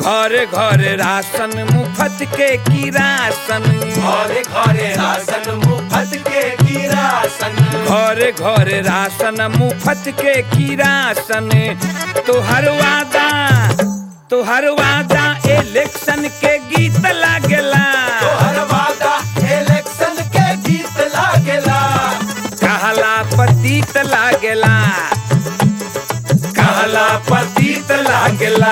घरे घरे राशन मुफ्त के किरासन घरे घरे राशन मुफ्त के किरासन घरे घरे राशन मुफ्त के किरासन तोहर वादा तोहर वादा इलेक्शन के गीत लागेला तोहर वादा इलेक्शन के गीत लागेला कहला पतित लागेला कहला पतित लागेला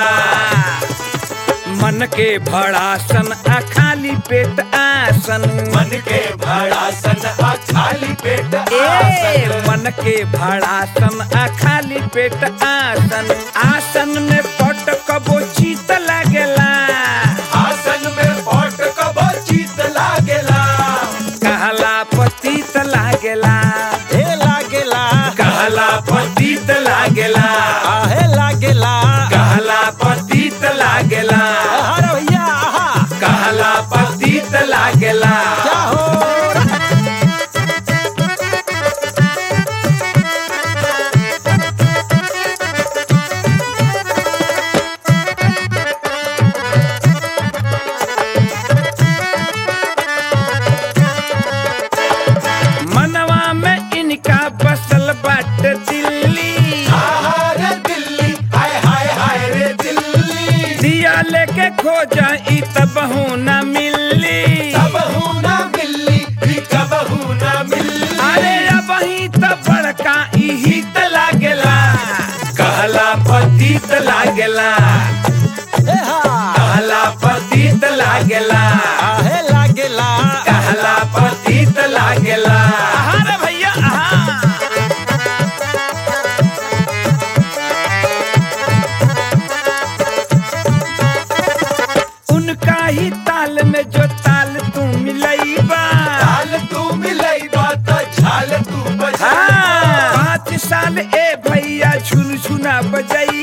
मन के भड़ासन आ खाली पेट आसन मन के भड़ासन आ खाली पेट ए आसन मन के भड़ासन आ खाली पेट आसन आसन में पट कबो चीत लागेला आसन में पट कबो चीत लागेला कहला पतित लागेला हे लागेला कहला पतित लागेला आहे लागेला कहला पतित लागेला अरे भैया आहा कहला पतित लागेला क्या हो मनवा में इनका बसल बाट दिल्ली आहा रे दिल्ली हाय हाय हाय रे दिल्ली दिया लेके खोजा ई तबहू न मिली कब ना मिली भी कब ना मिली अरे अब ही त बड़का इही त लागेला कहला पतित लागेला हे हा कहला पतित लागेला आहे लागेला कहला पतित लागेला आहा रे भैया आहा उनका ही ताल में जो ताल तू मिलैबा झाल तू मिलई बात झाल तू बजा हाँ, पाँच साल ए भैया झुनझुना बजई